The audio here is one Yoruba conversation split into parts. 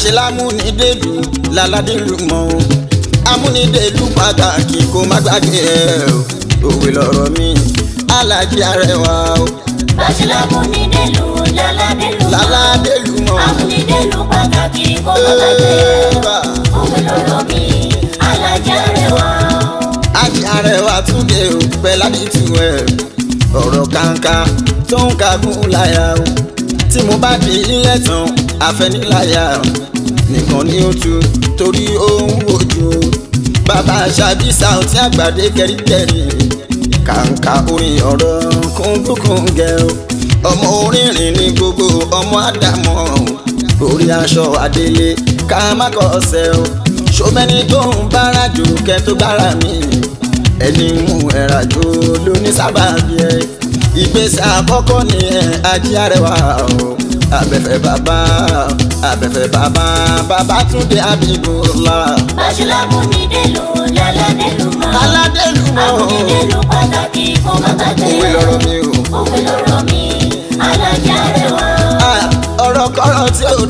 bàṣẹ lámúnidèlú láládélú mọ́ o amúnidèlú pàtàkì kó má gbàgbé ẹ o òwe lọ̀rọ̀ mi alájí arẹwà o Bàṣẹ́lá múnidèlú láládélú. láládélú mọ́ o. Amúnidèlú pàtàkì kó má gbàgbé. Ẹ́ẹ̀bà. Òwe lọ̀rọ̀ mi, alájà rẹwà. Ajé arẹwà túnde o pẹ̀lábí tu ẹ̀ ọ̀rọ̀ kàńkà tó ń kagún láyà o tí mo bá di ilé tán àfẹniláyà nìkan ni ó tu torí ó ń wojú o bàbá ṣàbísà tí àgbàdé kẹríkẹrí kàńkà orin ọ̀rọ̀ kúndùkúngẹ o ọmọ orírìn ní gbogbo ọmọ àdàmọ́ orí aṣọ àdélé ká má kọ́ ọ̀sẹ̀ o ṣọmẹ́ni tó ń bára jù kẹ́ tó gbára mi ẹni mú ẹ̀rà jò ló ní sábàbí ẹ ìgbésẹ̀ àkọ́kọ́ ni ẹ ají arẹwà o abẹ́fẹ́ bàbá abẹ́fẹ́ bàbá bàbá túndé abibullah Bàṣẹ́lá múnidèlú láládélú mọ́. aládélú mọ́ Amúnidèlú pàtàkì kó má gbàgbé. òwe lọ́rọ̀ mi o. Òwe lọ̀rọ̀ mi, alájà rẹwà. Ah, ọ̀rọ̀ kọ́rọ̀ tí ò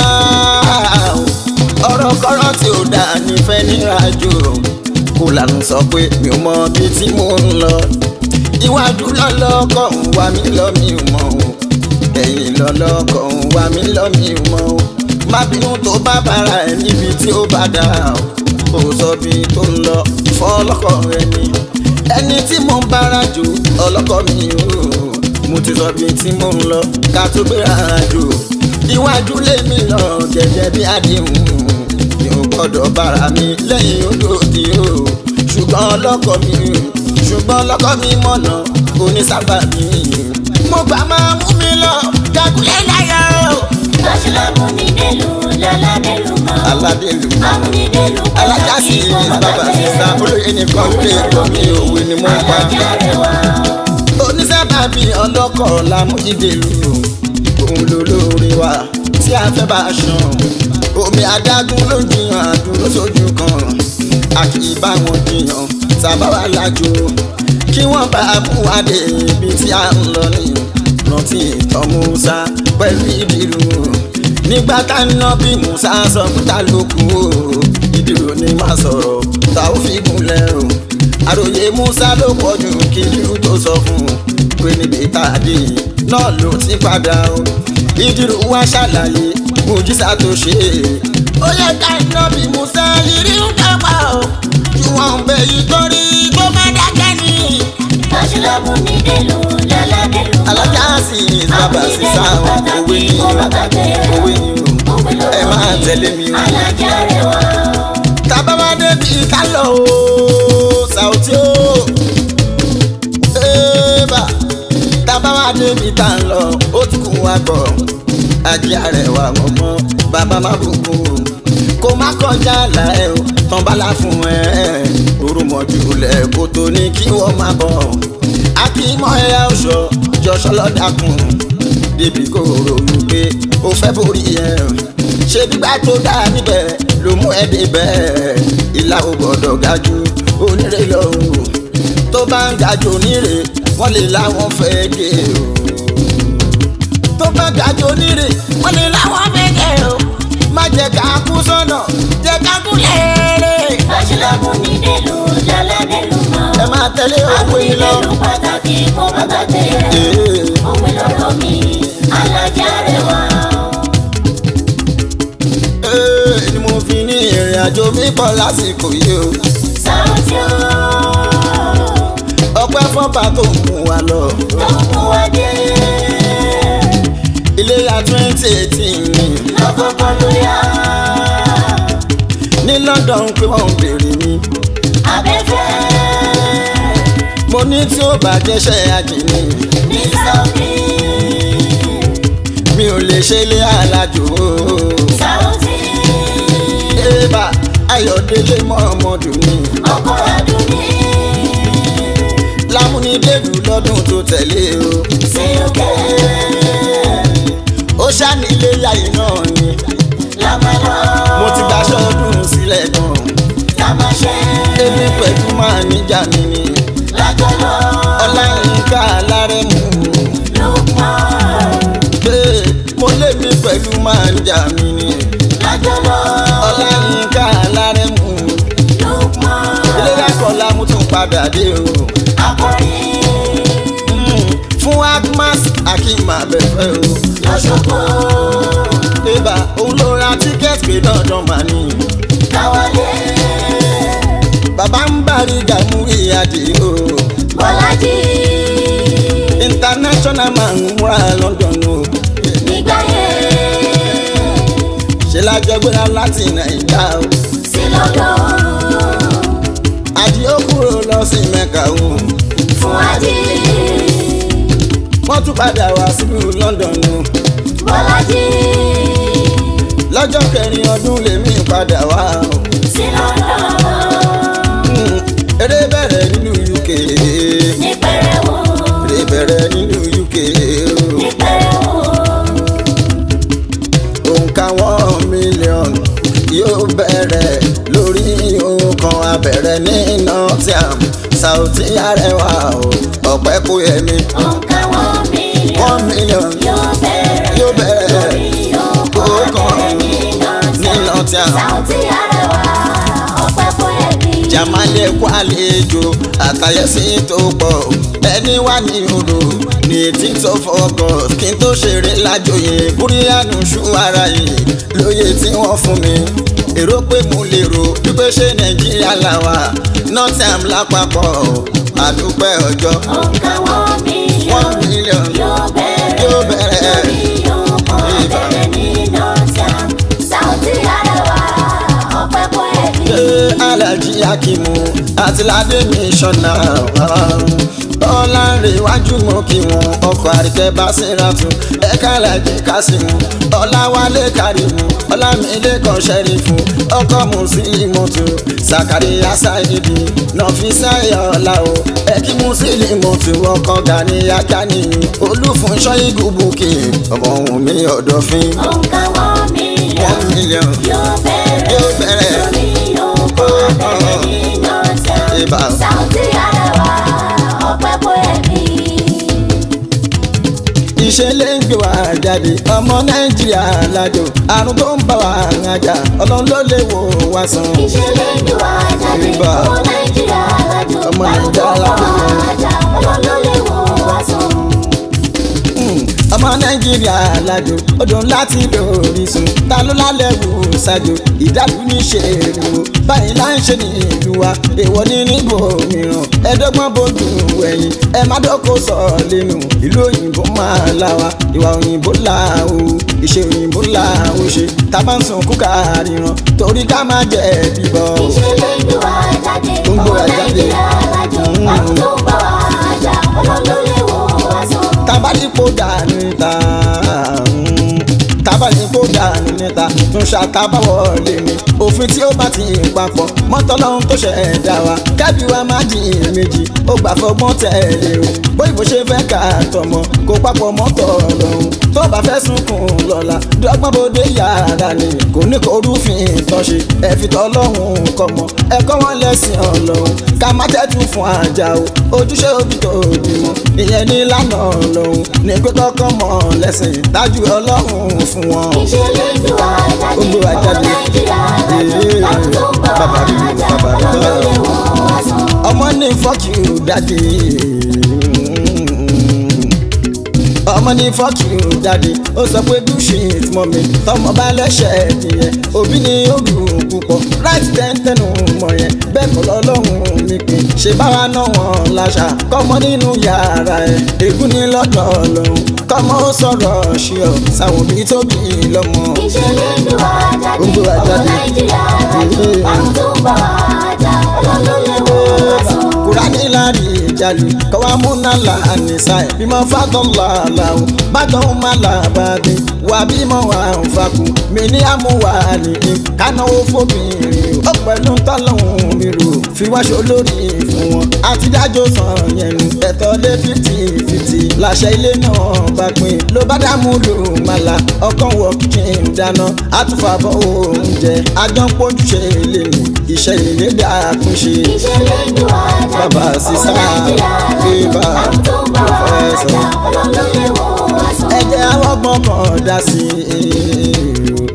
dáa o. ọ̀rọ̀ kọ́rọ̀ tí ò dáa nífẹ̀ẹ́ nírajo kó lànà sọ pé mi ò mọ bí tí mò ń lọ iwájú lọ́lọ́kọ̀ ń wá mi lọ mi ò mọ̀ o ẹ̀yìn lọ́lọ́kọ̀ ń wá mi lọ mi ò mọ̀ o má bínú tó bá bára ẹ̀ níbi tí ó bá dáa o kò sọ bí tó ń lọ fọlọ́kọ̀ ẹni ẹni tí mo ń bára jù ọlọ́kọ̀ mi o mo ti sọ bí tí mo ń lọ ká tó gbéra jù iwájú lèmi lọ gẹ́gẹ́ bí àdéhùn mi ò gbọ́dọ̀ bára mi lẹ́yìn odòdì o ṣùgbọ́n ọlọ́kọ̀ mi ṣùgbọ́n ọlọ́kọ̀ mi mọ̀nà onísábà mi mo gbà máa mú mi lọ kákúlẹ̀ láyà o. Bàṣẹ́lá múnidèlú láládélú mọ́. aládèlú Amúnidèlú alájà sí pàtàkì kó má bàbá gbàgbé. sísá olóyè nìkan ló lè gbọ́ mi òwe ni mo ń pa. Alájà rẹwà. onísábàbí ọlọ́kọ̀ lámújídèlú òun ló lórí wa tí a fẹ́ bá a ṣan omi adágún ló ń jiyàn àdúró sójú kan a kì í bá wọn jiyàn sábà wà lájò kí wọ́n bá a mú wa dé ibi tí a ń lọ ní rántí ìtàn Musa pẹ̀lú ìdìrú nígbà tá ń ná bí Musa sọ pé ta ló kú o ìdìrú ni má sọ̀rọ̀ ta ó fi gúnlẹ̀ o àròyé Musa ló pọ̀ jù kí ìdìrú tó sọ fún un pé níbi tá a dé yìí náà ló ti padà o ìdìrú wa ṣàlàyé mùjísà tó ṣe é ó yẹ ká iná bí Musa ìrí ń dàgbà o ju wọn bẹ yìí torí kó má dákẹ́ ni. Bàṣẹ́lá múnidèlú láládélú mọ́. alájà sì sábà sí sáwọn òwe ni o òwe ni o ẹ máa tẹ̀lé mi o. Alájà rẹwà. tábà wá débi ká lọ o Saoty o ébà tábà wá débi tá ń lọ ó tún kún wa kọ ajé àrẹwà ọmọ bàbá má bùkún o kó má kọjá àlà ẹ o tán bá la fún ẹ orúmọjú lẹ kó tó ní kí wọ́n má bọ̀ akímọ̀ ẹ̀yà ọ̀ṣọ́ jọ̀ṣọ́ lọ́dàkùn débi kò ròyìn pé ó fẹ́ borí ẹ̀ ṣé gbígbà tó dá níbẹ̀ ló mú ẹ débẹ̀ ìlà ò gbọ́dọ̀ ga jù onírè lọ́hùn tó bá ń ga jù onírè wọ́n lè láwọn fẹ́ gé o tó bá ga jù onírè wọ́n lè láwọn fẹ́ gé o má jẹ́ ká kú sọ́nà jẹ́ ká kú lẹ́ẹ̀rẹ́ Bàṣẹ́lá múnidèlú láládélú mọ́. ẹ máa tẹ̀lé òwe yìí lọ. Amúnidèlú pàtàkì kó má gbàgbé. Ee. Òwe lọ̀rọ̀ mi, alájà rẹwà. Ee, ni mo fi ní ìrìn àjò mi pọ̀ lásìkò yìí o Saoty o, ọpẹ́ fọ́ba tó mú wa lọ tó mú wa dé. iléyà twenty eighteen ni Lọ́kọ̀ọ̀kan ló yá. ní London pé wọ́n ń béèrè mi Abẹ́fẹ́ mo ní tí ó bàjẹ́ ṣe àjìní ní Saoty. mi ò lè ṣe ilé alájò o. Saoty, Ébà Ayọ̀délé Mọ́ọ̀mọ́dù ni ọkọ̀ Adúní. lámúnidélù lọ́dún tó tẹ̀lé o Sí òkè. ó ṣànílé yàyí náà ni Lámàlọ́. mo ti gbaṣọ́ ọdún sílẹ̀ gan Tàmáṣẹ́. èmi pẹ̀lú máa níjà mi ni Lájọ́lọ́. Ọláyínká alárẹ̀mú Lukman. pé mo lé mi pẹ̀lú máa níjà mi ni Lájọ́lọ́. Dájọ́lọ́. ọláyínká alárẹ̀mú Lukman. eléyà kọlá mo tún padà dé o. Akọrin. Mm, fún agmas akim abẹ́fẹ́ o. Lọ́ṣọ́gbó. Eba òun ló ra tíkẹ́ẹ̀tì pé dandan mà ní. Káwọlé. Bàbá ń bari Gàmúrí Adé o. Bọ́lájí. International man ń múra London o. Nígbà yẹn. Ṣé lájọ gbéra láti Nàìjíríà o? Sí lọ́dọ̀. Àdìó kúrò lọ sí Mẹ́kà o. Fún Ají. Wọ́n tún padà wá sílùú London o. Bọ́lájí. Lọ́jọ́ kẹrin ọdún lèmi padà wá o. Sí lọ́dọ̀. Mm, Eré bẹ̀rẹ̀ nílùú UK. Ní pẹrẹwu. Eré bẹ̀rẹ̀ nílùú UK o. Ní pẹrẹwu. òǹkà one million yóò bẹ̀rẹ̀ lórí nǹkan abẹ̀rẹ̀ ní nottingham Saoty Arẹwà o ọ̀pẹ́ kò yẹ mi Òǹkà one million. one million Yóò bẹ̀rẹ̀. yóò bẹ̀rẹ̀ Lórí òkú abẹ́rẹ́ ní ní Nottingham. nottingham Saoty Arẹwà. Ọpẹ́ fún ẹbí. jamale kó àlejò àtàyẹsí tó pọ̀ ẹni wà ní odò ní eighteen of August kí n tó ṣeré lájòyè búríyànù ṣú ara yìí lóye tí wọ́n fún mi èrò pé mo lè rò wípé ṣé nàìjíríà làwà nottingham lápapọ̀ àdúpẹ́ ọjọ́ Òǹkà one million. one million Yóò bẹ̀rẹ̀. yóò bẹ̀rẹ̀ Lórí òkú abẹ́rẹ́ ní Nottingham. Saoty Arẹwà. Ọpẹ́ fún ẹbí. ṣé alájí akimu àti ládé mi ṣọ̀nà ọ̀làǹrẹ̀ iwájú mọ́ kí wọn ọkọ̀ àríkẹ́ bá síra tún ẹ̀ka alájí kásìmù ọ̀làwálé kárìmù ọ̀làmílẹ̀ kan ṣẹ́rífù ọkọ̀ mùsùlùmọ̀tò sàkàríyà sáyidi nọ̀fíìsà ọ̀la o ẹ̀kí mùsùlùmọ̀tò ọkọ̀ gàníyà gàníyì olúfúnṣọ́ igúbùkì ọmọ òun mi ọ̀dọ̀fín Òǹkà one million. one million Yóò bẹ̀rẹ̀. yóò bẹ̀rẹ̀. Lórí òkú abẹ́rẹ́ ní Nottingham. Ibà. Saoty Arẹwà. Ọpẹ́ fún ẹbí. ìṣẹ̀lẹ̀ ń gbé wa jáde ọmọ nàìjíríà lájò àrùn tó ń bá wa rájà ọlọ́run ló lè wò wá sàn. ìṣẹ̀lẹ̀ ìlú àjáde Ibà. ọmọ nàìjíríà lájò Ọmọ àrùn tó Nàìjíríà ń bọ̀ lájò. àjà ọlọ́lọ́lẹ̀ wò wá sùn. Mm, ọmọ nàìjíríà lájò odò láti lórísun ta ló lálẹ́ wò ṣáájú ìdálù ní ṣe èrò báyìí là ń ṣe ní ìlú wa èèwọ̀ ní níbo mìíràn ẹ̀ẹ́dọ́gbọ̀n bójú ẹ̀yìn ẹ má dọ́kọ̀ sọ lẹ́nu ìlú òyìnbó máa la wa ìwà òyìnbó là o ìṣe òyìnbó là o ṣe tá a bá ń sùn kúkà ríran torí ká má jẹ́ bíbọ̀. ìṣẹ̀lẹ̀ ìlú àjáde Tó ń gbé ọmọ wa jáde. nàìjíríà lájò Mm. àrùn tó ń bọ̀ àjà ọlọ́lọ́lẹ̀ wò wá sùn. tabalipo dànù níta mm, tabalipo dànù níta tún ṣàtàbáwọlé ni òfin tí ó bá ti papọ̀ mọ́tọ́lọ́hún tó ṣẹ̀dá wa kẹ́bí wa má di méjì ó gbà fọgbọ́n tẹ̀lé o bóyìnbó ṣe fẹ́ ká tọmọ kó papọ̀ mọ́tọ́ lọ́hún tó bá fẹ́ sunkún lọ́la dọ́gbọ́n bóde yàrá ni kò ní kó rúfin tọ́ṣe ẹ fi tọ́lọ́hún kọ́mọ ẹ̀kọ́ wọn lẹ́sìn ọlọ́hún ká má tẹ́tù fún àjà o ojúṣe òbí tó bímọ ìyẹn ní lánà ọlọ́hún ní pé kọ́kọ́ mọ̀ lẹ́sìn tájú ọlọ́hún fún wọn. ìṣẹ̀lẹ̀ ìlú àjáde Ó gbé wa ọmọ jáde. nàìjíríà lájò Ee, àrùn tó ń bọ̀ bàbá mi, àjà bàbá mi. ọlọ́lọ́lẹ̀ wò wá sùn. ọmọ ní fuck you daddy ọmọ ní fuck you daddy ó sọ pé do shit mọ́mi tọmọ bá lẹ́sẹ̀ nìyẹn òbí ni ó dùn púpọ̀ right ten tẹnu mọ̀ yẹn bẹ́ẹ̀ kọ́ lọ́lọ́run mi pé ṣe báwa náà wọ́n láṣà kọ́mọ nínú yàrá ẹ̀ ègún ní lọ́dọ̀ ọlọ́run kọ́mọ ó sọ̀rọ̀ ṣí ọ sáwọn òbí tó bí lọ́mọ. ìṣẹ̀lẹ̀ ìlú àjáde Ó gbé wa ọmọ jáde. nàìjíríà lájò Ee. àrùn tó ń bọ̀ àjà ọlọ́lọ́lẹ̀ wò wá sùn. kurani lari jalu kawa muna la anisa bímọ fatọla lawo bàtọ ma la bàbí wà bímọ wà nfaku mi ní amúwà nìyí kánáwó fóbìnrin ó pẹ̀lú tọ́lọ́hún mi rò fi wáṣọ lórí fún wọn àtidájọ́ sàn yẹn nu ẹ̀tọ́ lé fifty fifty làṣẹ ilé náà bá pín ló bá dààmú lò má la ọkàn wọ kíchìn dáná àtúfàbọ̀ oúnjẹ àjọpọ̀jùṣe lè ní iṣẹ́ ilé dàkún ṣe ìṣẹ̀lẹ̀ ìlú àjáde Bàbá sísá, bíbá, pòfẹ́sọ̀. ọlọ́lọ́lẹ̀ wò wá sùn. ẹ̀jẹ̀ awọ́gbọ́n kan dá sí i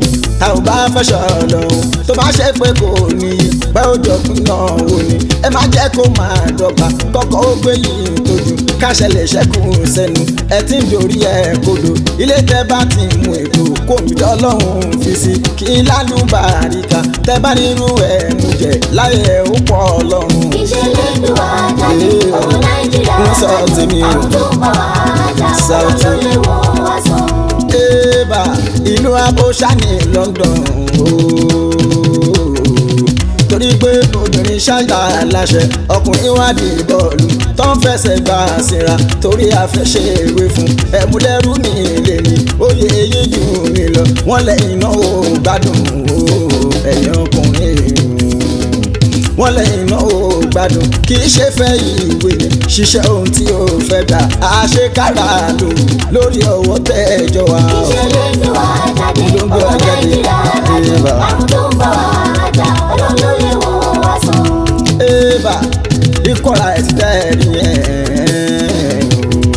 a ò bá fẹsọ̀ lọ́hùn tó bá ṣe pé kò ní pẹ́ ó jọ̀gbìn náà wò ni ẹ má jẹ́ kó máa dọ́gba kọ́kọ́ ó gbé yìí tójú káṣẹlẹ̀ ṣẹ́kù sẹ́nu ẹ ti ń dorí ẹ kodò ilé tẹ bá ti mú ètò kó mi dọ́lọ́hún fi sí kí lálùbáríkà tẹ bá nínú ẹ mú jẹ láyé ẹ ó pọ̀ ọlọ́run. ìṣẹ̀lẹ̀ ìlú àjáde ọmọ nàìjíríà ń sọ tèmi o. àwọn tó ń bọ̀ àjà South. ọlọ́lé wọn wá sọ. Eba ìlú Abóṣá ní London ooo. torí pé obìnrin ṣáàjà láṣẹ ọkùnrin wá di bọ́ọ̀lù tó ń fẹsẹ̀ gbà síra torí àfẹsẹ̀ ìwé fún ẹ̀múlẹ́rú ní ilé ni oyè èyí jù mí lọ wọ́n lẹ́yìn náà ó gbádùn ooo ẹ̀yìn ọkùnrin wọ́n lẹ́yìn náà ó gbádùn kì í ṣe fẹ́ ìwé ṣiṣẹ́ ohun tí ó fẹ́ gbà àṣekára lò lórí ọwọ́ tẹ́jọ́ wa. ìṣẹ̀lẹ̀ ìlú àjáde Ló ń gbé ọmọ wa jáde. nàìjíríà Eba. àwọn tó ń bọ̀ àjà ọlọ́lé wọn wá sọ. Eba ìkọ̀ra ẹ̀ ti tẹ́ ẹ̀ nìyẹn.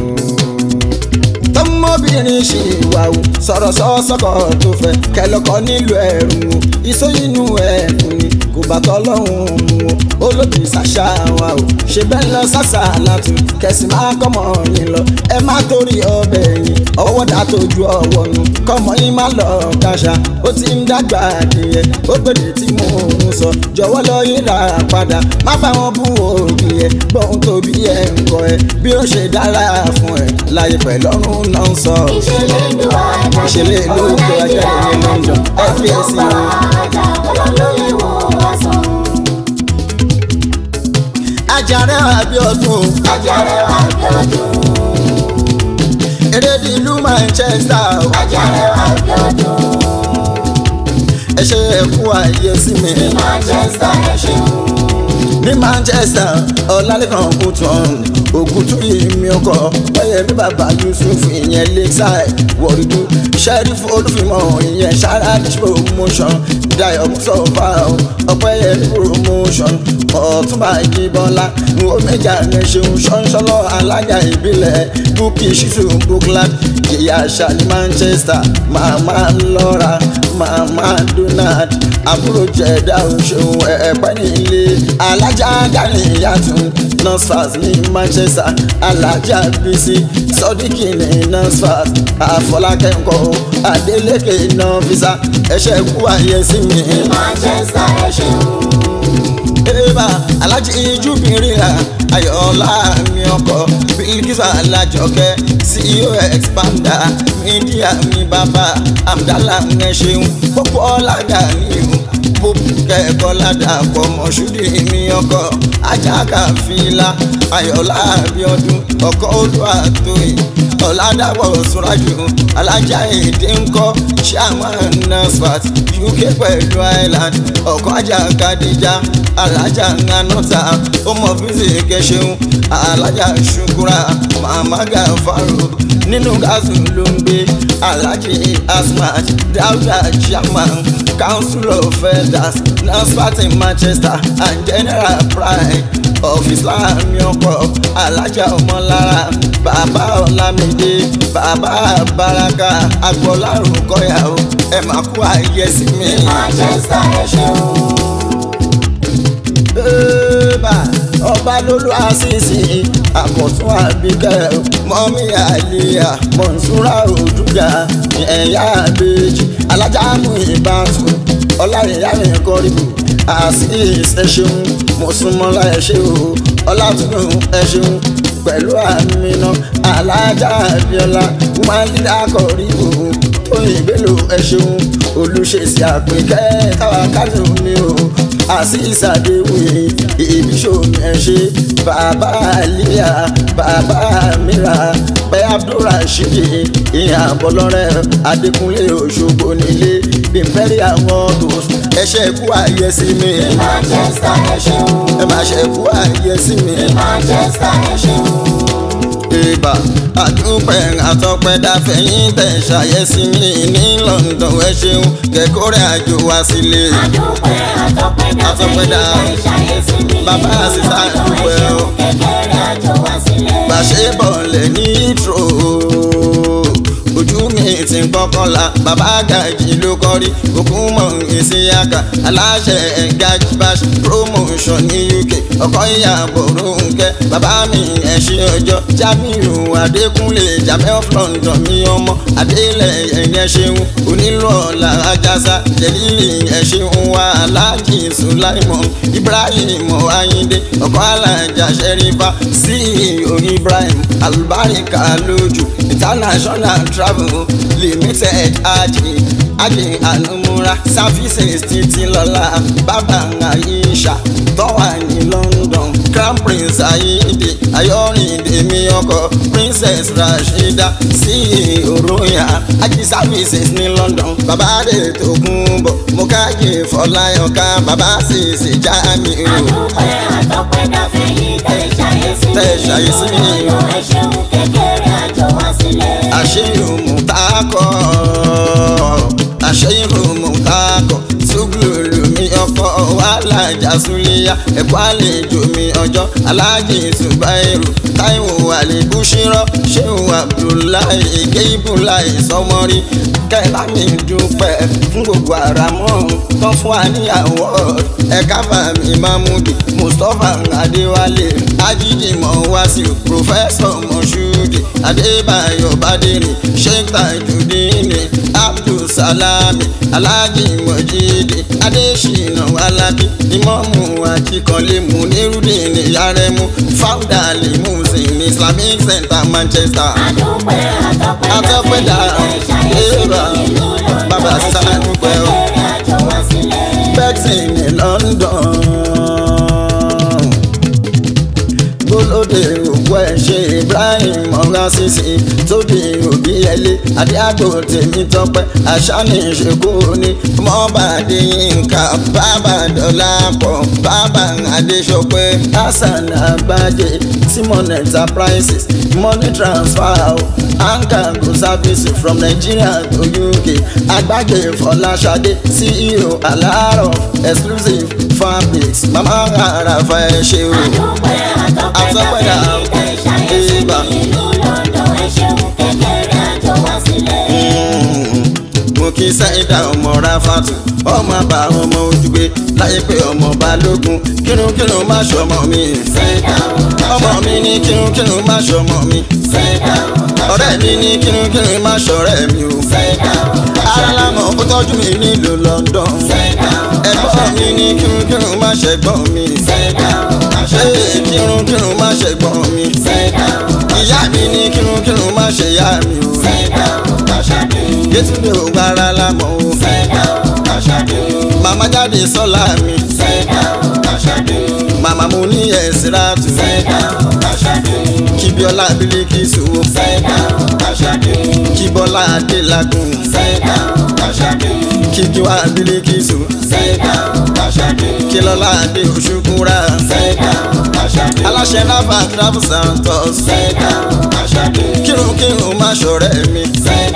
tọmọbìnrin ṣì wà ó sọ̀rọ̀ sọ́sọ́kọ̀ tó fẹ́ kẹlọ́kọ́ nílò ẹ̀rù o ìsóyinú ẹ̀kún ni kò bá tọ́lọ́hún mu o olóòtú ṣàṣà wa o ṣe bẹ́ẹ̀ lọ sàṣà látún kẹsì máa kọ́mọ yín lọ ẹ má torí ọbẹ̀ yín ọwọ́ dà tójú ọwọ́ nu kọ́mọ yín má lọ kàṣà ó ti ń dàgbà nìyẹn ó gbèdè tí mò ń sọ jọ̀wọ́ lọ yín rà padà má bá wọn bú òbí ẹ gbọ́n tóbi ẹ ń kọ ẹ bí ó ṣe dára fún ẹ láyé pẹ̀lọ́rùn náà ń sọ. ìṣẹ̀lẹ̀ ìlú àjáde Ìṣẹ̀lẹ̀ ìlú ọmọ ìlú àjáde ní London. àwọn tó ń FBS bọ̀ àjà ọlọ́lé wọn wá sọ. Àjàrà Abíọ́dún Àjàrà Abíọ́dún, erédi ìlú Manchester Àjàrà Abíọ́dún, ẹ ṣe ẹkú ààyè sí mi ní Manchester ẹ ṣeun. ní Manchester Ọlálékan Kútọ̀n Ògùntúyì mi ọkọ̀ Ọ̀yẹ̀mí bàbá Yusuf ìyẹn Lakeside Wọ̀rìdú Sheriff Olúfìmọ̀ ìyẹn Sharadish promotion Dayo Mùsọ̀fà Ọ̀pẹ́yẹmí promotion Ọ̀túnba Ìjìbọ̀lá Omejà rẹ̀ ṣeun ṣọ́nṣọ́lọ́ alága ìbílẹ̀ Bukki Shitu Bookland Ìyá àṣà ní Manchester Màmá Lọ́ra Màmá Donald àbúrò jẹ̀dá òṣèlú ẹ̀ẹ́pẹ́ nílé alájà gani yàtún nursefast ní Manchester alájà bísí sọdíkì ní nursefast àfọlákẹ́ńkọ́ adélékè náà fisa ẹ̀ṣẹ̀ kú ayé sí mi. Ní Manchester ẹ ṣeun. Eba alájí ijúbìnrin ra ayọ̀ọ́lá mi ọkọ̀ Bilkisu alájọkẹ́ CEO expander mídíà mi bàbá Amdala ń ṣeun pópó ọ̀làdà ní o pópó kẹ́kọ̀ọ́ ládàpọ̀ mọ̀ṣúdì mi ọkọ̀ ajáka fìlà ayọ̀ọ́lá Abíọ́dún ọkọ̀ olúwa tóyìn ọ̀làdàpọ̀ sùrájù alájà èdè ńkọ́ chairman nasfat UK pẹ̀lú Ireland ọkọ̀ ajá kadija alájà ńanọ́ta ọmọ fíìsì kẹsẹ̀hún alájà ṣukura màmá gàfárò nínú gáàsù ló ń gbé alájì asmat dáúdà chairman council of elders nasfat in Manchester and general pride of Islam ọkọ̀ alájà ọmọlára bàbá ọlámídé bàbá baraka agbọ́lárùn kọ́yàwó ẹ̀ máa kú àyẹ̀sí mi. Ní Manchester ẹ ṣeun. Eba ọba lólu àṣìṣe àkọ̀tún àbíkẹ́ mọ́mí àlìyà mọ̀nsúrà òdùgà ẹ̀yà àbèjì alájàmù ìbátú ọláyẹyà mi kọ́rìbù àṣìṣe ẹ ṣeun mọ̀súnmọ́lá ẹ ṣe o ọlátúnú ẹ ṣeun pẹ̀lú àmìnà alájà àbíọ́lá wúmálídà kọ́rìbù tóyìn bélò ẹ ṣeun olùṣèṣì àpèkẹ́ táwa kájọ mi o àṣìṣàdéwì ìbíṣòmí ẹ ṣe bàbá àlíyà bàbá mìírà pé abdulrasheed ìyá bọlọrẹ adékúnlé òṣogbo nílé bímpẹ́rì àwọn tos ẹṣẹ́ kú àyè sí mi Ní Manchester ẹ ṣeun. ẹ má ṣe kú àyè sí mi. Ní Manchester ẹ ṣeun. Ìbà àdúpẹ́ àtọ́pẹ́dá fẹ̀yìn tẹ̀ ṣàyẹ̀sí mi ní London ẹ ṣeun kẹ́kọ̀ọ́rẹ́ àjò wá sílé. Adúpẹ́ àtọ́pẹ́dá Àtọ́pẹ́dá. fẹ̀yìn tẹ̀ ṣàyẹ̀sí mi. Bàbá àṣìṣà àdúpẹ́ o. Kékeré àjò wá sílẹ̀. Gbàṣẹ bọ̀lẹ̀ ní ìtrò. Ojú mi ti kọ́kọ́ la, bàbá gàjì ló kọ́ sọmọrí òkúmọ̀ ìsíyàkà aláṣẹ gajbash promotion ní uk ọkọ ìyàbọ̀ ronke bàbá mi ẹ̀ṣin ọjọ́ jamiu adékúnlé jamẹ́ of london mi ọmọ adélẹ̀ ẹ̀yẹ ṣeun onílù ọ̀la ajásá jẹ̀lílì ẹ̀ṣin wa aláàjì sulaimon ibrahim ayinde ọkọ alájà ṣẹ́rífà ceo ibrahim alubarika lójú international travel limited aji aji anumura services títí lọ́la bàbá aisha tọ́wà ní london crown prince ayinde ayọ̀rìndé mi ọkọ princess rashida ceo royal aji services ní london bàbá rẹ̀ tó kún bọ̀ mo káyè fọláyọ̀ká bàbá sì sì já mi o. àdúpẹ́ àtọ́pẹ́ dáfẹ́ yìí tẹ̀ ṣàyẹ̀sí mi. Tẹ̀ ṣàyẹ̀sí mi. lọ́dọ̀ ẹ ṣeun kékeré àjọ wá sílẹ̀. àṣeyìn mùtákọ àṣeyìn mùtákọ ṣùgbọ́n mi ọkọ wàhálà jásúlẹ̀yà ẹ̀kọ́ àlejò mi ọjọ́ aláàjì ṣùgbọ́n táìwò àlèkúṣírọ́ ṣéwù abdullahi gébùláì sọmọrí kẹlá mi dúpẹ́ fún gbogbo àràmọ́ tán fún wa níyàwó ẹ̀ka fàmì mahmudi mustapha adéwálé ajídìmọ̀ wáṣíù pòfẹ́sọ̀ mọ̀ṣúdì adébáyọ̀ bádìrì sheikh tajudini abdulsalami alhaji mojidi adesina alábí imọ́mù akíkanlé munirudin yaremu founder limusin islamic center manchester àdúpẹ́ àtọ́pẹ́ Àtọ́pẹ́ dà, dáfẹ́ yìí tẹ̀ ṣàyẹ̀sí mi. èrò, nílùú lọ́dọ̀ bàbá ẹ ṣeun sàdúpẹ́ o. kékeré àjọ wá sílẹ̀. Bexing ní London. Gbólódé òkú ẹ̀ ṣe Ibrahim ọ̀gá sísè tóbi òbí ẹlé Adéàgbò tèmi tọpẹ́ àṣàní ìṣèkú ni mọ́bàdé yínká bàbá dọ́là pọ̀ bàbá Adéṣọpẹ́ Hassan Agbájé Simon Enterprises money transfer o Ankago service from Nigeria to UK Agbájé Fọláṣadé CEO Alárọ̀ exclusive fabrics mama àràfà ẹ̀ ṣe o. àdúpẹ́ àtọ́pẹ́ Àtọ́pẹ́ dà, dáfẹ́ yìí tẹ̀ ṣàyẹ̀sí mi. ìbà. nílùú lọ́dọ̀ ẹ ṣeun kékeré àjọ wá sílẹ̀. mo kí sáyidá ọmọ ráfàtù ọmọ àbá ọmọ ojúgbé láyé pé ọmọ balógun kírùnkírùn má ṣọmọ mi. ọmọ mi ní kírùnkírùn má ṣọmọ mi. ọ̀rẹ́ mi ní kírùnkírùn má ṣọ̀rẹ́ mi o. alámọ̀ ó tọ́jú mi nílùú London. ẹ̀gbọ́n mi ní kírùnkírùn má ṣẹ̀gbọ́n mi. ṣé kírùnkírùn má ṣẹ̀gbọ́n mi. ìyá mi ní kírùnkírùn má ṣe ìyá mi o. Yétúndé ò gbára lámọ̀ o. Màmá jáde sọ́la mi. Màmá mo ní ẹ̀sìrà tù. Kíbíọ́lá Bílíkìsù o. Kíbọ́lá Adélágùn. Kíkíwá Bílíkìsù. Kílọ́lá Adé Òṣùkúra. Aláṣẹ Ráfà Travel Santos. Kírùnkírùn má ṣọ̀rẹ́ mi.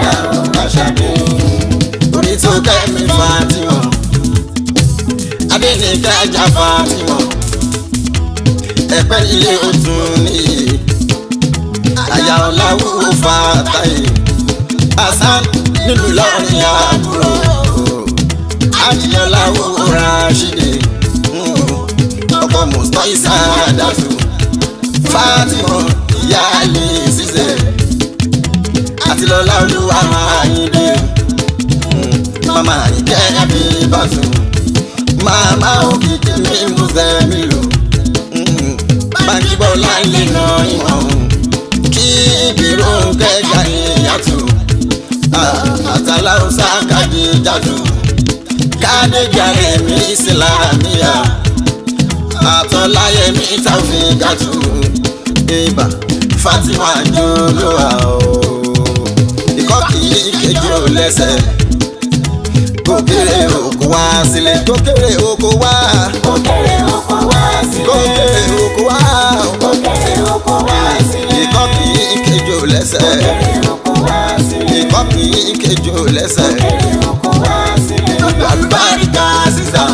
Orí tó kẹ́ mi Fátímọ̀. Adéníkẹ́ ajá Fátímọ̀. Ẹ̀pẹ́ ilé òtún nìyí. Àyà ọ̀làwù Fàtáyé. Hasan nílùú lọ́rin àbúrò. Àjíyọ̀láwù Rashidi. Ọkọ Mùsùlùmí Ìsàdàtù. Fátímọ̀ ìyá àlè ṣiṣẹ́. Àti lọ́lá olúwa Àyìndé. Mama ìkẹ́ bí bàtú. Màmá òkìkí mi mú sẹ́mi lò. Báńkì bọ́lá lè nà ìwọ̀n. Kí ìbírò kẹjà ìyàtọ̀. Àtàlà ọ̀sà kàdé jàdù. Kádé jàre mi ìsìlámíyà. Àtọ̀láyé mi tàfin gàtù. Ibà Fatima Jolúwa o. Ikọ́ kì í kejì ò lẹ́sẹ̀ kókèrè oko wá sílẹ̀ kókèrè oko wá Òkèrè oko wá sílẹ̀. kókèrè oko wá Òkèrè oko wá sílẹ̀. ikọ́ kì í kejò lẹ́sẹ̀ Òkèrè oko wá sílẹ̀. ikọ́ kì í kejò lẹ́sẹ̀ Òkèrè oko wá sílẹ̀. àlùbáríkà sísá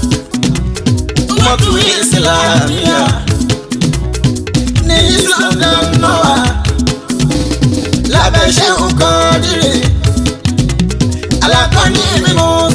mọ́tò ìsìlámíà ní islam náà wà lábẹ́ ṣé nǹkan rírì alákọ̀ọ́ni mímú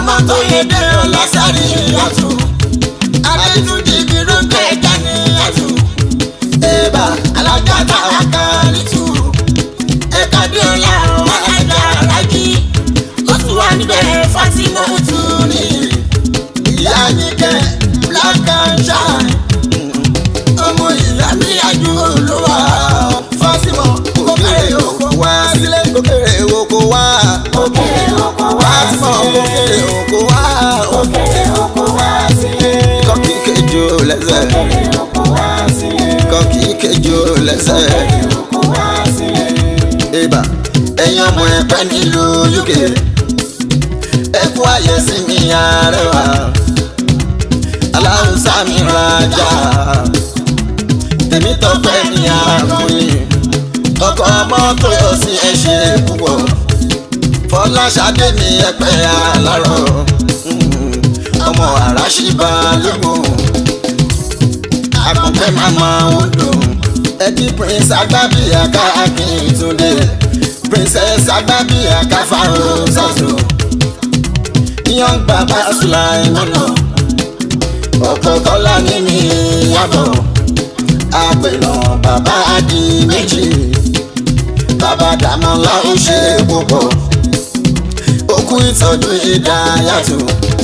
ọmọ tó yẹ dé ọlọ́sàrí àtù adétúndì bírò kẹjà ní àtù ẹ̀bà alágàtà àkàrìtù ẹ̀ka dé ọ̀la ọ̀hún alájà alájí ó tún wà níbẹ̀ Fatima tún ní ìyá yín kẹ́ black and shine ọmọ ìyá mi àjò olówó Fatima kókèrè oko wá sílé kókèrè oko wá òkèrè oko wá Fatima kókèrè oko wá òkèrè oko wá sílé kọ́kì kejì ó lẹ́sẹ̀ òkèrè oko wá sílé kọ́kì kejì ó lẹ́sẹ̀ òkèrè oko wá sílé. ibà ẹ̀yin ọmọ ẹ̀pẹ́ nílùú UK ẹ̀kú ayé sí mi arẹwà aláwùsá mi rajà tèmi tọpẹ́ ní àgùnì ọkọ ọmọ tó yọ sí ẹṣẹ púpọ̀ fọláṣadé mi ẹ̀pẹ́ alárọ̀ ọmọ àràṣìbá lógún àkùnkẹ́ màmá odò ẹbí prince agbábíyà káàkiri túndé princess agbábíyà káfáró sọ́tò young baba sulaimana ọkọ kọlá ní mi yàbọ̀ àpènà bàbá adi méjì bàbá dàmọ́lá ó ṣe púpọ̀ òkú ìtọ́jú ìdáyàtò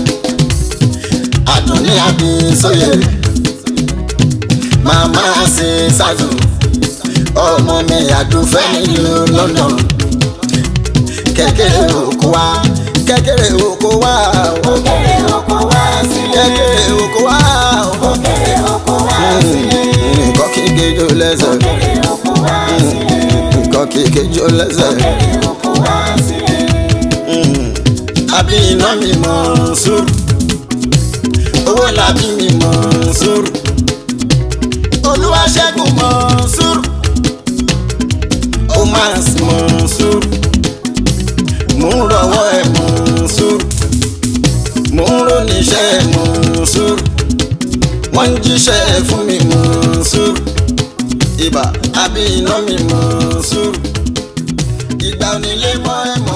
àdùnní àbí sóyè màmá ṣe ṣáàtò ọmọ mi àdúfẹ́ nílùú London kékeré òkú wa kékeré òkú wa òkèrè oko wá sílé kékeré òkú wa òkèrè oko wá sílé nǹkan kíkejì lẹ́sẹ̀ òkèrè oko wá sílé nǹkan kíkejì lẹ́sẹ̀ òkèrè oko wá sílé. àbí iná mi mọ̀ sùúrù owó làbí mi mọ̀ sùúrù olúwaṣẹ́gun mọ̀ sùúrù ó máa sì mọ̀ sùúrù mò ń rọwọ́ ẹ̀ mọ̀ sùúrù mò ń róníṣẹ́ ẹ̀ mọ̀ sùúrù wọ́n ń jíṣẹ́ ẹ̀ fún mi mọ̀ sùúrù ibà àbí iná mi mọ̀ sùúrù ìgbà onílé mọ́ ẹ̀ mọ̀